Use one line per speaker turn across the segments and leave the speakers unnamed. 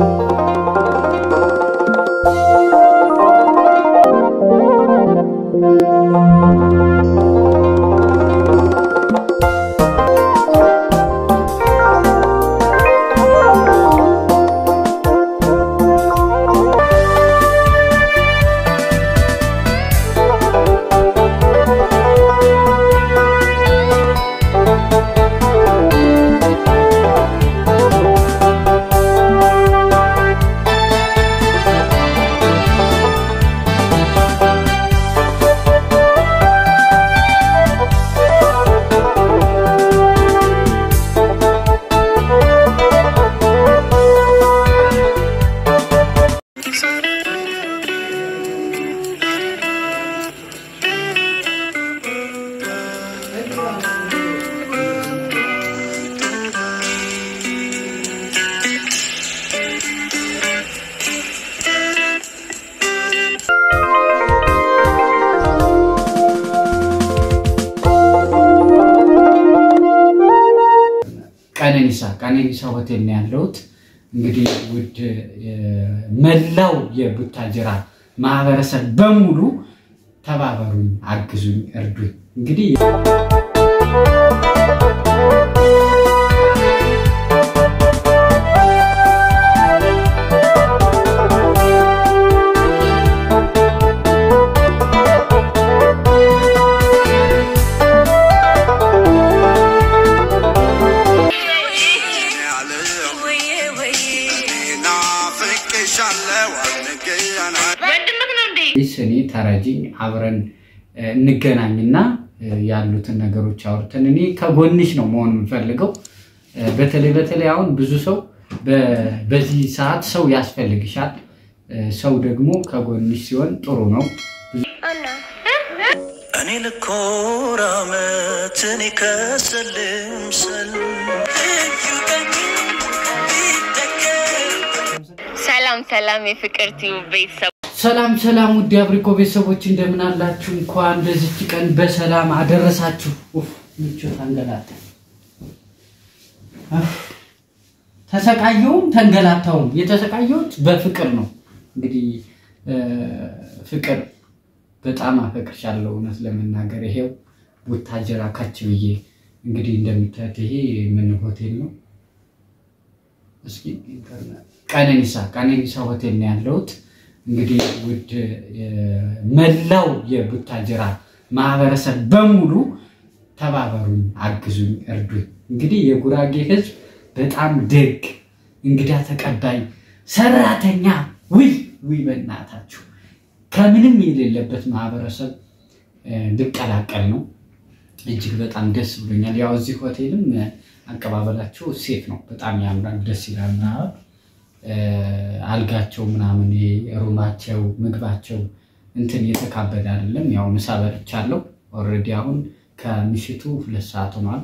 ቀነኒሳ ቀነኒሳ ሆቴል ነው ያለሁት። እንግዲህ ውድ መላው የቡታጅራ ማህበረሰብ በሙሉ ተባበሩኝ፣ አግዙኝ፣ እርዱኝ። እንግዲህ እኔ ተረጂኝ አብረን እንገናኝና ያሉትን ነገሮች አውርተን እኔ ከጎንሽ ነው መሆን የምፈልገው። በተለይ በተለይ አሁን ብዙ ሰው በዚህ ሰዓት ሰው ያስፈልግሻል። ሰው ደግሞ ከጎንሽ ሲሆን ጥሩ ነው።
እኔ ልኮራ ዓመትን ከስልም ስል
ሰላም ሰላም፣ የፍቅር ቲዩብ ቤተሰብ
ሰላም ሰላም፣ ውድ አብሪኮ ቤተሰቦች እንደምን አላችሁ? እንኳን ለዚች ቀን በሰላም አደረሳችሁ። ኡፍ ምቾት አንገላታ ተሰቃየውም ተንገላታውም የተሰቃየሁት በፍቅር ነው። እንግዲህ ፍቅር በጣም አፈቅርሻለሁ። እውነት ለመናገር ይሄው ቡታጀራ ካች ብዬ እንግዲህ እንደምታዩት ይሄ ምን ሆቴል ነው? እስኪ ቀነኒሳ ቀነኒሳ ሆቴል ነው ያለሁት። እንግዲህ ውድ መላው የቡታጅራ ማህበረሰብ በሙሉ ተባበሩኝ፣ አግዙኝ፣ እርዱኝ። እንግዲህ የጉራጌ ሕዝብ በጣም ደግ፣ እንግዳ ተቀባይ፣ ሰራተኛ ውይ ውይ፣ በእናታችሁ ከምንም የሌለበት ማህበረሰብ ልቀላቀል ነው። እጅግ በጣም ደስ ብሎኛል። ያው እዚህ ሆቴልም አቀባበላቸው ሴፍ ነው፣ በጣም ያምራል፣ ደስ ይላል ምናምን አልጋቸው ምናምን ሩማቸው ምግባቸው እንትን የተካበደ አይደለም። ያው ምሳ በልቻለሁ ኦልሬዲ አሁን ከምሽቱ ሁለት ሰዓት ሆኗል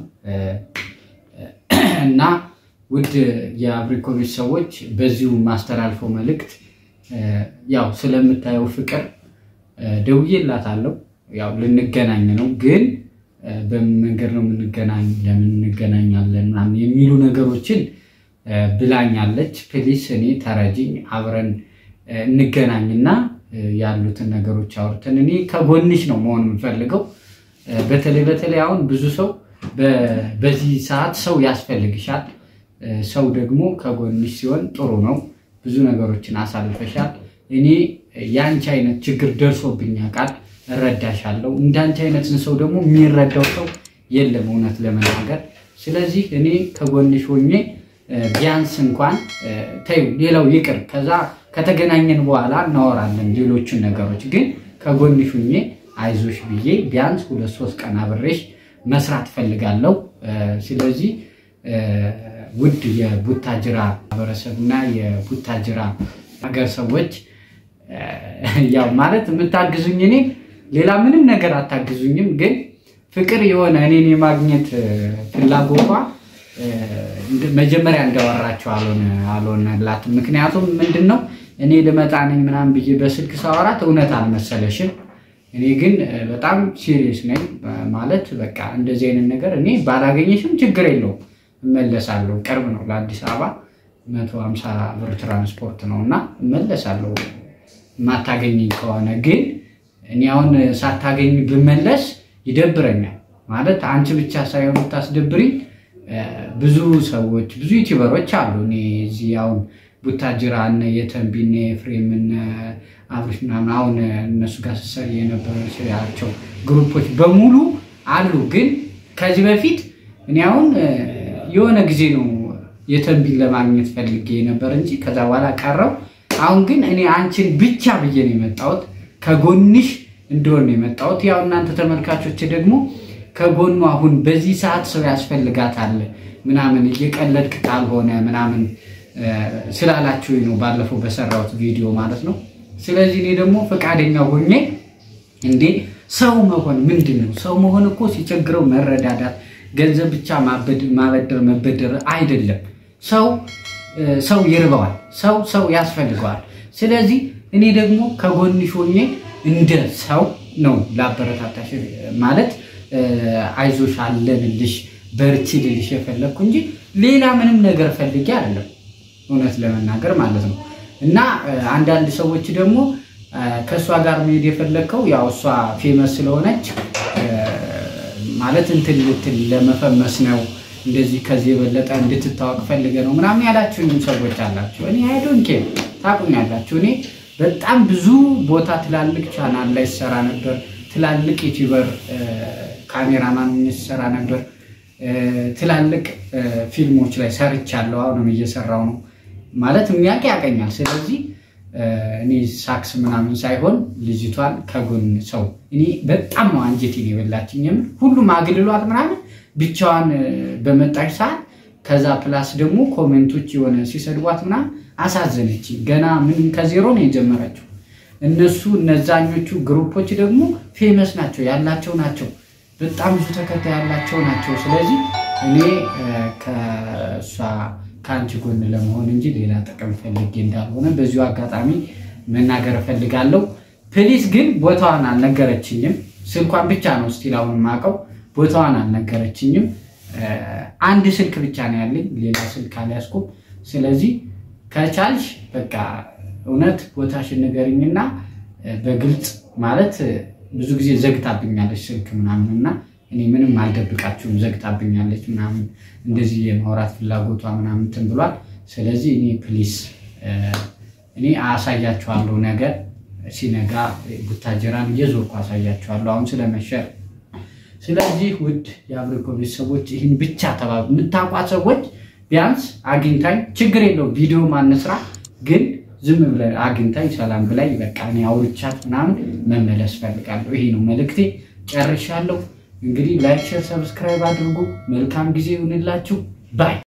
እና ውድ የአብሪኮቪች ሰዎች በዚሁ ማስተላልፈው መልእክት ያው ስለምታየው ፍቅር ደውዬላታለሁ። ያው ልንገናኝ ነው ግን በምን መንገድ ነው የምንገናኝ፣ ለምን እንገናኛለን ምናምን የሚሉ ነገሮችን ብላኛለች። ፕሊስ እኔ ተረጂኝ አብረን እንገናኝና ያሉትን ነገሮች አውርተን እኔ ከጎንሽ ነው መሆን የምፈልገው። በተለይ በተለይ አሁን ብዙ ሰው በዚህ ሰዓት ሰው ያስፈልግሻል። ሰው ደግሞ ከጎንሽ ሲሆን ጥሩ ነው። ብዙ ነገሮችን አሳልፈሻል። እኔ የአንቺ አይነት ችግር ደርሶብኝ ያውቃል፣ እረዳሻለሁ። እንዳንቺ አይነትን ሰው ደግሞ የሚረዳው ሰው የለም እውነት ለመናገር። ስለዚህ እኔ ከጎንሽ ሆኜ ቢያንስ እንኳን ተይው፣ ሌላው ይቅር። ከዛ ከተገናኘን በኋላ እናወራለን ሌሎቹን ነገሮች። ግን ከጎንሽ ሁኜ አይዞሽ ብዬ ቢያንስ ሁለት ሶስት ቀን አብሬሽ መስራት ፈልጋለሁ። ስለዚህ ውድ የቡታጅራ ማህበረሰብ እና የቡታጅራ ሀገር ሰዎች ያው ማለት የምታግዙኝ እኔ ሌላ ምንም ነገር አታግዙኝም፣ ግን ፍቅር የሆነ እኔን የማግኘት ፍላጎቷ መጀመሪያ እንዳወራቸው አልሆነላትም። ምክንያቱም ምንድን ነው እኔ ልመጣ ነኝ ምናምን ብዬ በስልክ ሳወራት እውነት አልመሰለሽም። እኔ ግን በጣም ሲሪየስ ነኝ ማለት በቃ እንደዚህ አይነት ነገር እኔ ባላገኘሽም ችግር የለውም እመለሳለሁ። ቅርብ ነው ለአዲስ አበባ መቶ ሀምሳ ብር ትራንስፖርት ነው እና እመለሳለሁ የማታገኘኝ ከሆነ ግን እኔ አሁን ሳታገኝ ብመለስ ይደብረኛል። ማለት አንቺ ብቻ ሳይሆን ብታስደብሪኝ ብዙ ሰዎች ብዙ ዩቲዩበሮች አሉ። እኔ እዚህ አሁን ቡታጅራ እነ የተንቢ እነ ኤፍሬም እነ አብርሽ ምናምን አሁን እነሱ ጋር ስሰሪ የነበራቸው ግሩፖች በሙሉ አሉ። ግን ከዚህ በፊት እኔ አሁን የሆነ ጊዜ ነው የተንቢን ለማግኘት ፈልጌ ነበር እንጂ ከዛ በኋላ ቀረው። አሁን ግን እኔ አንቺን ብቻ ብዬ ነው የመጣሁት፣ ከጎንሽ እንደሆን ነው የመጣሁት። ያው እናንተ ተመልካቾች ደግሞ ከጎኑ አሁን በዚህ ሰዓት ሰው ያስፈልጋታል ምናምን እየቀለድክ ካልሆነ ምናምን ስላላችሁ ነው ባለፈው በሰራሁት ቪዲዮ ማለት ነው። ስለዚህ እኔ ደግሞ ፈቃደኛ ሆኜ እንዴ ሰው መሆን ምንድን ነው? ሰው መሆን እኮ ሲቸግረው መረዳዳት፣ ገንዘብ ብቻ ማበደር መበደር አይደለም። ሰው ሰው ይርበዋል፣ ሰው ሰው ያስፈልገዋል። ስለዚህ እኔ ደግሞ ከጎንሽ ሆኜ እንደ ሰው ነው ላበረታታሽ ማለት አይዞሽ አለንልሽ በርቺ ልልሽ የፈለግኩ እንጂ ሌላ ምንም ነገር ፈልጌ አይደለም፣ እውነት ለመናገር ማለት ነው። እና አንዳንድ ሰዎች ደግሞ ከእሷ ጋር መሄድ የፈለግከው ያው እሷ ፌመስ ስለሆነች ማለት እንትን ልትል ለመፈመስ ነው እንደዚህ ከዚህ የበለጠ እንድትታወቅ ፈልገ ነው ምናምን ያላችሁኝም ሰዎች አላችሁ። እኔ አይዶን ኬ ታቁኛላችሁ። እኔ በጣም ብዙ ቦታ ትላልቅ ቻናል ላይ ሰራ ነበር። ትላልቅ ዩቲዩበር ካሜራማን ሰራ ነበር። ትላልቅ ፊልሞች ላይ ሰርቻለሁ። አሁንም እየሰራው ነው ማለት የሚያውቅ ያቀኛል። ስለዚህ እኔ ሳክስ ምናምን ሳይሆን ልጅቷን ከጎን ሰው እኔ በጣም ነው አንጀቴን የበላችኝ። የምር ሁሉም አግልሏት ምናምን ብቻዋን በመጣች ሰዓት ከዛ ፕላስ ደግሞ ኮሜንቶች የሆነ ሲሰድቧት ምናምን አሳዘነች። ገና ምን ከዜሮ ነው የጀመረችው። እነሱ እነዛኞቹ ግሩፖች ደግሞ ፌመስ ናቸው ያላቸው ናቸው በጣም ብዙ ተከታይ ያላቸው ናቸው። ስለዚህ እኔ ከእሷ ከአንቺ ጎን ለመሆን እንጂ ሌላ ጥቅም ፈልጌ እንዳልሆነ በዚሁ አጋጣሚ መናገር እፈልጋለሁ። ፕሊስ ግን ቦታዋን አልነገረችኝም። ስልኳን ብቻ ነው ስቲል አሁን የማውቀው። ቦታዋን አልነገረችኝም። አንድ ስልክ ብቻ ነው ያለኝ፣ ሌላ ስልክ አልያዝኩም። ስለዚህ ከቻልሽ በቃ እውነት ቦታሽን ንገሪኝና በግልጽ ማለት ብዙ ጊዜ ዘግታብኛለች ስልክ ምናምን እና እኔ ምንም አልደብቃችሁም፣ ዘግታብኛለች ምናምን እንደዚህ የማውራት ፍላጎቷ ምናምን እንትን ብሏል። ስለዚህ እኔ ፕሊስ እኔ አሳያችኋለሁ፣ ነገር ሲነጋ ቡታጀራን እየዞርኩ አሳያችኋለሁ። አሁን ስለመሸ ስለዚህ ውድ የአብሪኮ ቤተሰቦች ይህን ብቻ ተባብ የምታውቋት ሰዎች ቢያንስ አግኝታኝ ችግር የለው ቪዲዮ ማነስራ ግን ዝም ብለን አግኝታኝ ሰላም ብላኝ በቃ እኔ አውርቻት ምናምን መመለስ ፈልጋለሁ። ይሄ ነው መልእክቴ። ጨርሻለሁ። እንግዲህ ላይክ፣ ሼር፣ ሰብስክራይብ አድርጉ። መልካም ጊዜ ይሁንላችሁ ባይ